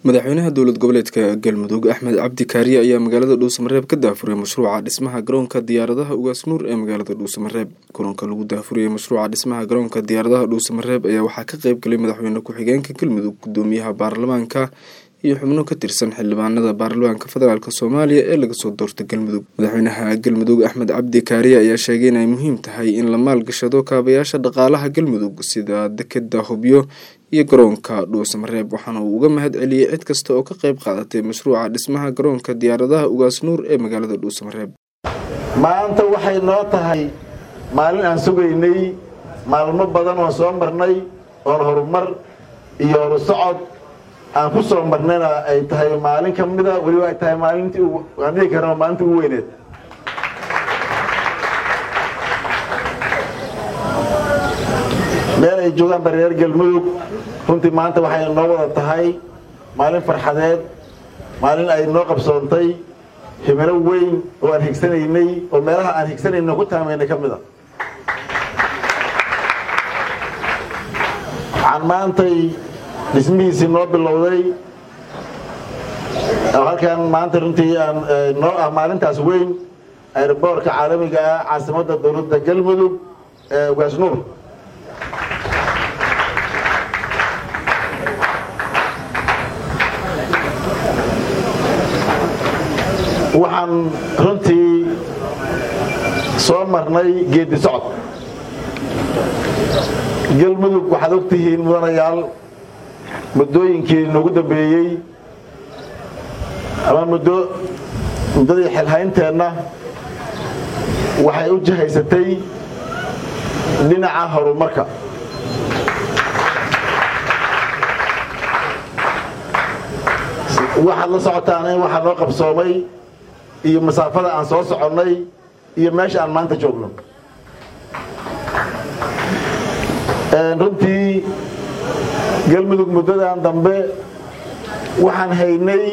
madaxweynaha dowlad goboleedka galmudug axmed cabdi kaariye ayaa magaalada dhuusamareeb ka daafuray mashruuca dhismaha garoonka diyaaradaha ugaas nuur ee magaalada dhuusamareeb kulanka lagu daafuriyey mashruuca dhismaha garoonka diyaaradaha dhuusamareeb ayaa waxaa ka qeyb galay madaxweyne ku-xigeenka galmudug gudoomiyaha baarlamaanka iyo xubno ka tirsan xildhibaanada baarlamaanka federaalk soomaaliya ee laga soo doortay galmudug madaxweynaha galmudug axmed cabdi kaariye ayaa sheegay inay muhiim tahay in la maalgashado kaabayaasha dhaqaalaha galmudug sida dekeda hubyo iyo garoonka dhuusamareeb waxaana uu uga mahad celiyey cid kasta oo ka qeyb qaadatay mashruuca dhismaha garoonka diyaaradaha ugaas nuur ee magaalada dhuusamareeb maanta waxay noo tahay maalin aan sugaynay maalmo badan oon soo marnay oon horumar iyo horu socod aan ku soo marnayna ay tahay maalin ka mida weliba ay tahay maalintii aan dhihi karna maalintii ugu weyneed meel ay joogaan bareer galmudug runtii maanta waxay noo wada tahay maalin farxadeed maalin ay noo qabsoontay himilo weyn oo aan higsanaynay oo meelaha aan higsanayno ku taamaynay ka mid a waxaan maantay dhismihiisii noo bilowday oo halkan maanta runtii aan noo ah maalintaas weyn airboorka caalamiga ah caasimadda dowladda galmudug ee ugaasnuur waxaan runtii soo marnay geedi socod galmudug waxaad og tihiin mudanayaal muddooyinkii noogu dambeeyey ama muddo muddadii xilhaynteenna waxay u jihaysatay dhinaca horumarka waxaad la socotaan in waxaa noo qabsoomay iyo masaafada aan soo soconnay iyo meesha aan maanta joogno runtii galmudug muddadan dambe waxaan haynay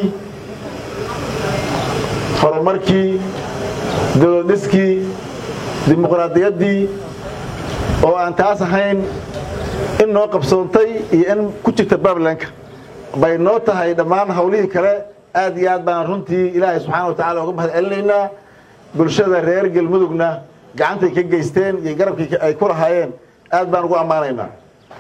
horumarkii dowladdhiskii dimuqraadiyaddii oo aan taas ahayn in noo qabsoontay iyo in ku jirta baablanka bay noo tahay dhammaan hawlihii kale aad iyo aad baan runtii ilaahay subxaana wa tacala uga mahad celinaynaa bulshada reer galmudugna gacantay ka geysteen iyo garabkii ay ku lahaayeen aad baan ugu ammaanaynaa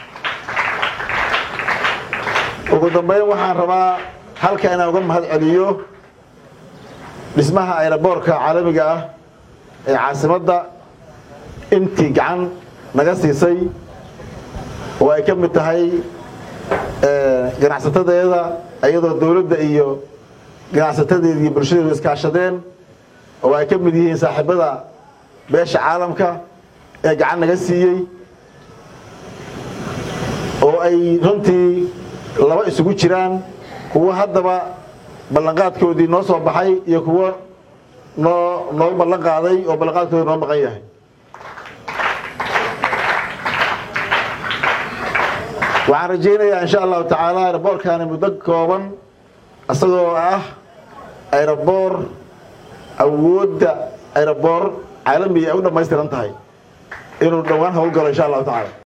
ugu dambayn waxaan rabaa halka inaan uga mahad celiyo dhismaha ayraboorka caalamiga ah ee caasimadda intii gacan naga siisay oo ay ka mid tahay ganacsatadeeda iyadoo dowladda iyo ganacsatadeeda iyo bulshadeedu iskaashadeen oo ay ka mid yihiin saaxiibada beesha caalamka ee gacan naga siiyey oo ay runtii laba isugu jiraan kuwo haddaba ballanqaadkoodii noo soo baxay iyo kuwo noo noo ballan qaaday oo ballanqaadkoodii noo maqan yahay waxaan rajaynayaa insha allahu tacaala ayraboorkaani muddo kooban isagoo ah ayraboor awoodda ayraboor caalamiga ay u dhammaystiran tahay inuu dhowaan howlgalo insha allahu tacala